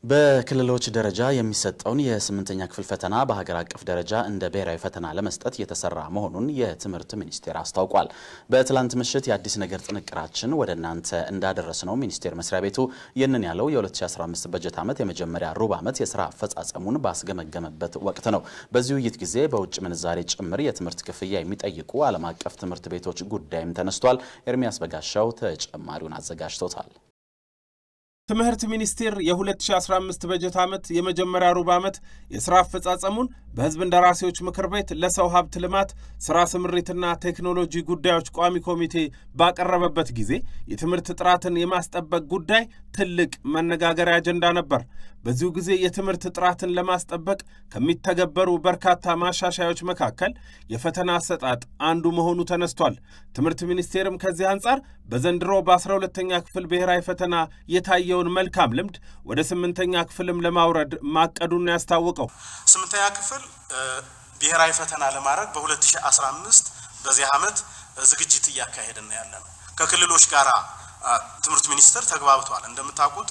በክልሎች ደረጃ የሚሰጠውን የስምንተኛ ክፍል ፈተና በሀገር አቀፍ ደረጃ እንደ ብሔራዊ ፈተና ለመስጠት እየተሰራ መሆኑን የትምህርት ሚኒስቴር አስታውቋል። በትላንት ምሽት የአዲስ ነገር ጥንቅራችን ወደ እናንተ እንዳደረስ ነው ሚኒስቴር መስሪያ ቤቱ ይህንን ያለው የ2015 በጀት ዓመት የመጀመሪያ ሩብ ዓመት የስራ አፈጻጸሙን ባስገመገመበት ወቅት ነው። በዚህ ውይይት ጊዜ በውጭ ምንዛሬ ጭምር የትምህርት ክፍያ የሚጠይቁ ዓለም አቀፍ ትምህርት ቤቶች ጉዳይም ተነስቷል። ኤርሚያስ በጋሻው ተጨማሪውን አዘጋጅቶታል። ትምህርት ሚኒስቴር የ2015 በጀት ዓመት የመጀመሪያ ሩብ ዓመት የሥራ አፈጻጸሙን በሕዝብ እንደራሴዎች ምክር ቤት ለሰው ሀብት ልማት ሥራ ስምሪትና ቴክኖሎጂ ጉዳዮች ቋሚ ኮሚቴ ባቀረበበት ጊዜ የትምህርት ጥራትን የማስጠበቅ ጉዳይ ትልቅ መነጋገሪያ አጀንዳ ነበር። በዚሁ ጊዜ የትምህርት ጥራትን ለማስጠበቅ ከሚተገበሩ በርካታ ማሻሻዮች መካከል የፈተና አሰጣጥ አንዱ መሆኑ ተነስቷል። ትምህርት ሚኒስቴርም ከዚህ አንጻር በዘንድሮ በ12ተኛ ክፍል ብሔራዊ ፈተና የታየውን መልካም ልምድ ወደ ስምንተኛ ክፍልም ለማውረድ ማቀዱን ያስታወቀው ስምንተኛ ክፍል ብሔራዊ ፈተና ለማድረግ በ2015 በዚህ ዓመት ዝግጅት እያካሄድን ያለ ነው። ከክልሎች ጋር ትምህርት ሚኒስቴር ተግባብቷል። እንደምታውቁት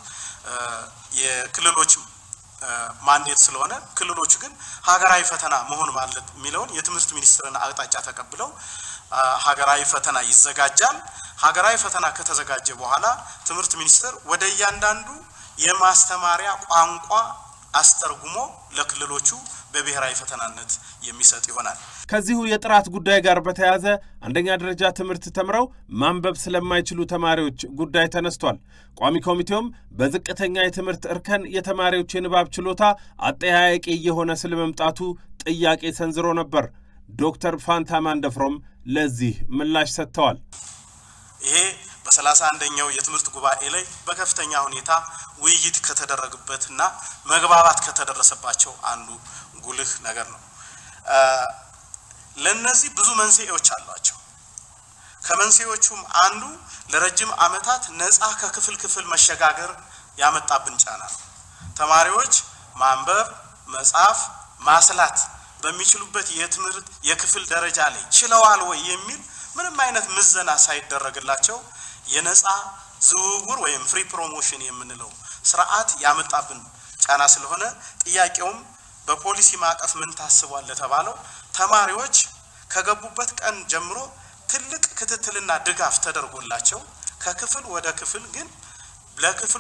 የክልሎች ማንዴት ስለሆነ ክልሎቹ ግን ሀገራዊ ፈተና መሆን ማለት የሚለውን የትምህርት ሚኒስቴርን አቅጣጫ ተቀብለው ሀገራዊ ፈተና ይዘጋጃል። ሀገራዊ ፈተና ከተዘጋጀ በኋላ ትምህርት ሚኒስቴር ወደ እያንዳንዱ የማስተማሪያ ቋንቋ አስተርጉሞ ለክልሎቹ በብሔራዊ ፈተናነት የሚሰጥ ይሆናል። ከዚሁ የጥራት ጉዳይ ጋር በተያያዘ አንደኛ ደረጃ ትምህርት ተምረው ማንበብ ስለማይችሉ ተማሪዎች ጉዳይ ተነስቷል። ቋሚ ኮሚቴውም በዝቅተኛ የትምህርት እርከን የተማሪዎች የንባብ ችሎታ አጠያያቂ እየሆነ ስለመምጣቱ ጥያቄ ሰንዝሮ ነበር። ዶክተር ፋንታ ማንደፍሮም ለዚህ ምላሽ ሰጥተዋል። ይሄ በሰላሳ አንደኛው የትምህርት ጉባኤ ላይ በከፍተኛ ሁኔታ ውይይት ከተደረገበትና መግባባት ከተደረሰባቸው አንዱ ጉልህ ነገር ነው። ለነዚህ ብዙ መንስኤዎች አሏቸው። ከመንስኤዎቹም አንዱ ለረጅም ዓመታት ነፃ ከክፍል ክፍል መሸጋገር ያመጣብን ጫና ነው። ተማሪዎች ማንበብ፣ መጻፍ፣ ማስላት በሚችሉበት የትምህርት የክፍል ደረጃ ላይ ችለዋል ወይ የሚል ምንም አይነት ምዘና ሳይደረግላቸው የነፃ ዝውውር ወይም ፍሪ ፕሮሞሽን የምንለው ስርዓት ያመጣብን ጫና ስለሆነ ጥያቄውም በፖሊሲ ማዕቀፍ ምን ታስቧል ለተባለው ተማሪዎች ከገቡበት ቀን ጀምሮ ትልቅ ክትትልና ድጋፍ ተደርጎላቸው ከክፍል ወደ ክፍል ግን ለክፍሉ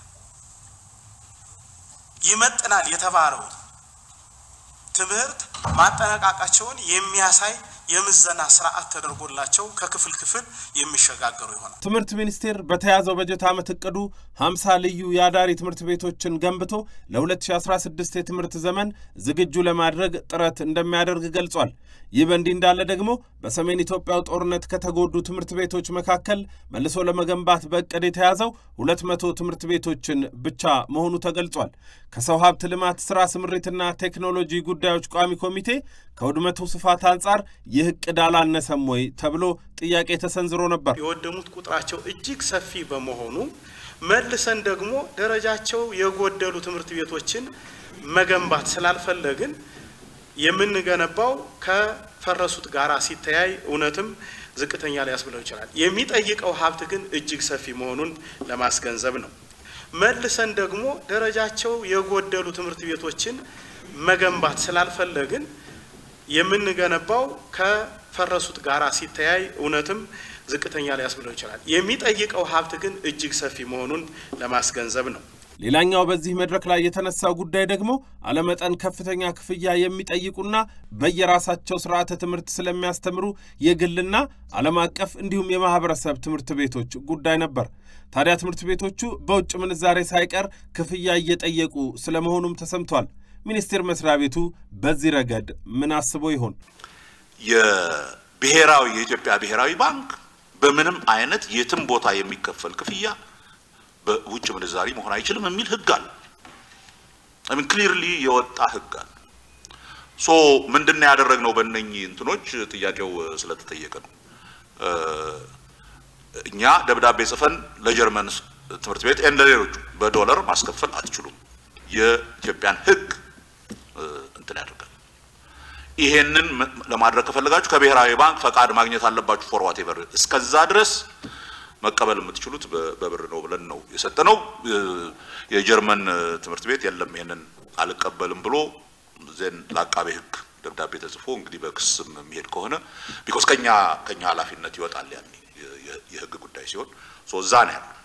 ይመጥናል የተባለው ትምህርት ማጠናቀቃቸውን የሚያሳይ የምዘና ስርዓት ተደርጎላቸው ከክፍል ክፍል የሚሸጋገሩ ይሆናል። ትምህርት ሚኒስቴር በተያዘው በጀት ዓመት እቅዱ 50 ልዩ የአዳሪ ትምህርት ቤቶችን ገንብቶ ለ2016 የትምህርት ዘመን ዝግጁ ለማድረግ ጥረት እንደሚያደርግ ገልጿል። ይህ በእንዲህ እንዳለ ደግሞ በሰሜን ኢትዮጵያው ጦርነት ከተጎዱ ትምህርት ቤቶች መካከል መልሶ ለመገንባት በእቅድ የተያዘው 200 ትምህርት ቤቶችን ብቻ መሆኑ ተገልጿል። ከሰው ሀብት ልማት ሥራ ስምሪትና ቴክኖሎጂ ጉዳዮች ቋሚ ኮሚቴ ከውድመቱ ስፋት አንጻር ይህ እቅድ አላነሰም ወይ ተብሎ ጥያቄ ተሰንዝሮ ነበር። የወደሙት ቁጥራቸው እጅግ ሰፊ በመሆኑ መልሰን ደግሞ ደረጃቸው የጎደሉ ትምህርት ቤቶችን መገንባት ስላልፈለግን የምንገነባው ከፈረሱት ጋራ ሲተያይ እውነትም ዝቅተኛ ሊያስብለው ይችላል። የሚጠይቀው ሀብት ግን እጅግ ሰፊ መሆኑን ለማስገንዘብ ነው። መልሰን ደግሞ ደረጃቸው የጎደሉ ትምህርት ቤቶችን መገንባት ስላልፈለግን የምንገነባው ከፈረሱት ጋራ ሲተያይ እውነትም ዝቅተኛ ሊያስብለው ይችላል። የሚጠይቀው ሀብት ግን እጅግ ሰፊ መሆኑን ለማስገንዘብ ነው። ሌላኛው በዚህ መድረክ ላይ የተነሳው ጉዳይ ደግሞ አለመጠን ከፍተኛ ክፍያ የሚጠይቁና በየራሳቸው ስርዓተ ትምህርት ስለሚያስተምሩ የግልና ዓለም አቀፍ እንዲሁም የማህበረሰብ ትምህርት ቤቶች ጉዳይ ነበር። ታዲያ ትምህርት ቤቶቹ በውጭ ምንዛሬ ሳይቀር ክፍያ እየጠየቁ ስለመሆኑም ተሰምቷል። ሚኒስቴር መስሪያ ቤቱ በዚህ ረገድ ምን አስቦ ይሆን? የብሔራዊ የኢትዮጵያ ብሔራዊ ባንክ በምንም አይነት የትም ቦታ የሚከፈል ክፍያ በውጭ ምንዛሪ መሆን አይችልም የሚል ህግ አለ። አሚን ክሊርሊ የወጣ ህግ አለ። ሶ ምንድነው ያደረግነው? በእነኚህ እንትኖች ጥያቄው ስለተጠየቀ ነው። እኛ ደብዳቤ ጽፈን ለጀርመን ትምህርት ቤት እንደ ሌሎቹ በዶላር ማስከፈል አትችሉም፣ የኢትዮጵያን ህግ እንትን ያደርጋል። ይሄንን ለማድረግ ከፈለጋችሁ ከብሔራዊ ባንክ ፈቃድ ማግኘት አለባችሁ። ፎር ዋቴቨር እስከዛ ድረስ መቀበል የምትችሉት በብር ነው ብለን ነው የሰጠነው። የጀርመን ትምህርት ቤት የለም ይሄንን አልቀበልም ብሎ ዜን ለአቃቤ ሕግ ደብዳቤ ተጽፎ እንግዲህ በክስም የሚሄድ ከሆነ ቢኮዝ ከኛ ከኛ ኃላፊነት ይወጣል ያኔ የህግ ጉዳይ ሲሆን ሶ እዛ ነው ያለው።